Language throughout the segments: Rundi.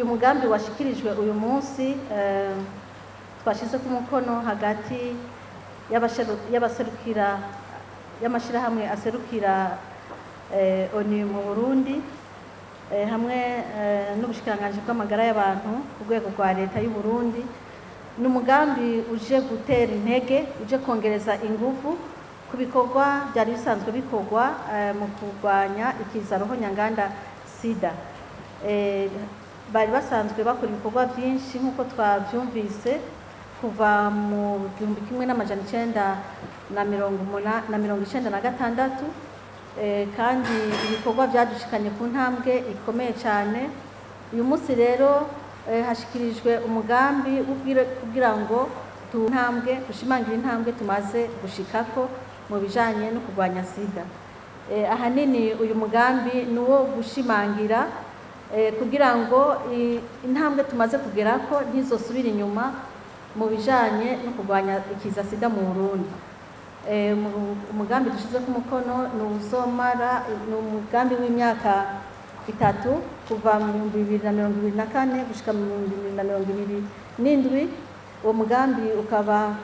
mugambi washikirijwe uyu munsi eh, twashyize ku mukono hagati y'abasheru- y'abaserukira y'amashyirahamwe aserukira eh, ONU mu Burundi eh, hamwe eh, n'ubushikiranganji bw'amagara y'abantu ku rwego rwa leta y'u Burundi ni umugambi uje gutera intege uje kongereza ingufu ku bikorwa byari bisanzwe bikorwa eh, mu kurwanya ikiza roho nyanganda sida Eh, bari basanzwe bakora ibikorwa byinshi nk'uko twabyumvise kuva mu gihumbi kimwe n'amajana icenda na mirongo umuna- na mirongo icenda na gatandatu Eh, kandi ibikorwa byadushikanye ku ntambwe ikomeye cyane uyu munsi rero eh, hashikirijwe umugambi w'ubwire- kugira ngo tu ntambwe dushimangire intambwe tumaze gushikako mu bijanye no kurwanya sida Eh, ahanini uyu mugambi ni uwo gushimangira eh, kugira ngo i- intambwe tumaze kugerako ntizosubire inyuma mu bijanye no kurwanya ikiza sida mu Burundi Eh, mu- umugambi dushize ku mukono ni uzomara ni umugambi w'imyaka itatu kuva mu bihumbi bibiri na mirongo ibiri na kane gushika mu bihumbi bibiri na mirongo ibiri n'indwi uwo mugambi ukaba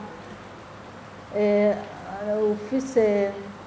eh, ufise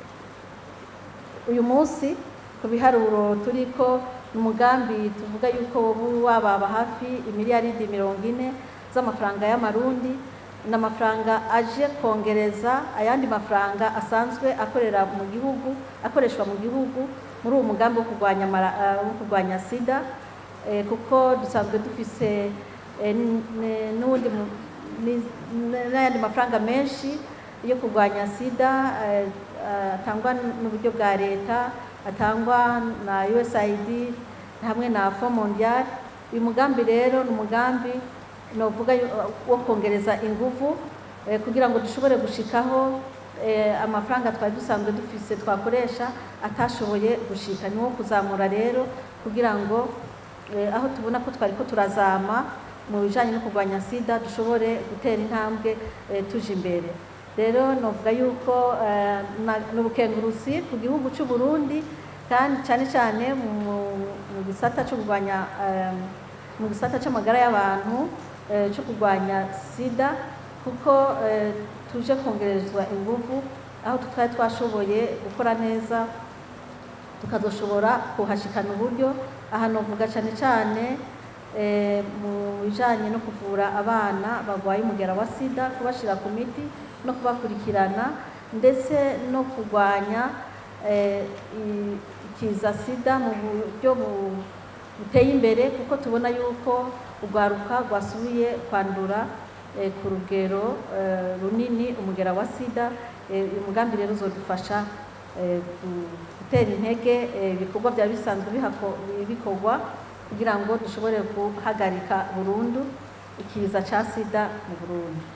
uyu munsi ku biharuro turiko ni umugambi tuvuga yuko woba wababa hafi imiliyaridi mirongo ine z'amafaranga y'amarundi ni amafaranga aje kongereza ayandi mafaranga asanzwe akorera mu gihugu akoreshwa mu gihugu muri uwo mugambi wo kurwanya mara- eh, wo kurwanya sida eh, kuko dusanzwe dufise eh, n- n- n'uwundi mu- ni- n- n'ayandi mafaranga menshi yo kurwanya sida eh, eh, atangwa n'uburyo bwa leta atangwa na USAID hamwe na Fond Mondial uyu mugambi rero ni umugambi novuga yu- wo kongereza inguvu eh, kugira ngo dushobore gushikaho eh, amafaranga twari dusanzwe dufise twakoresha atashoboye gushika ni wo kuzamura rero kugira ngo eh, aho tubona ko twari ko turazama mu bijanye no kurwanya sida dushobore gutera intambwe eh, tuje imbere rero novuga yuko eh, na- ni ubukengurusi ku gihugu cy'u Burundi kandi cyane cyane mu mu gisata cyo kurwanya eh, mu gisata cy'amagara y'abantu eh, cyo kurwanya sida kuko eh, tuje kongerezwa ingufu aho twari twashoboye gukora neza tukazoshobora kuhashikana uburyo aha novuga cyane cyane eh, mu bijanye no kuvura abana barwaye umugera wa sida kubashira ku miti no kubakurikirana ndetse no kurwanya eh, i- ikiza sida mu buryo bu- buteye imbere kuko tubona yuko urwaruka rwasubiye kwandura eh, ku rugero eh, runini umugera wa sida Eh, uyu mugambi rero uzodufasha eh, gu- gutera intege eh, ibikorwa byari bisanzwe bihako- bikorwa kugira ngo dushobore guhagarika burundu ikiza ca sida mu Burundi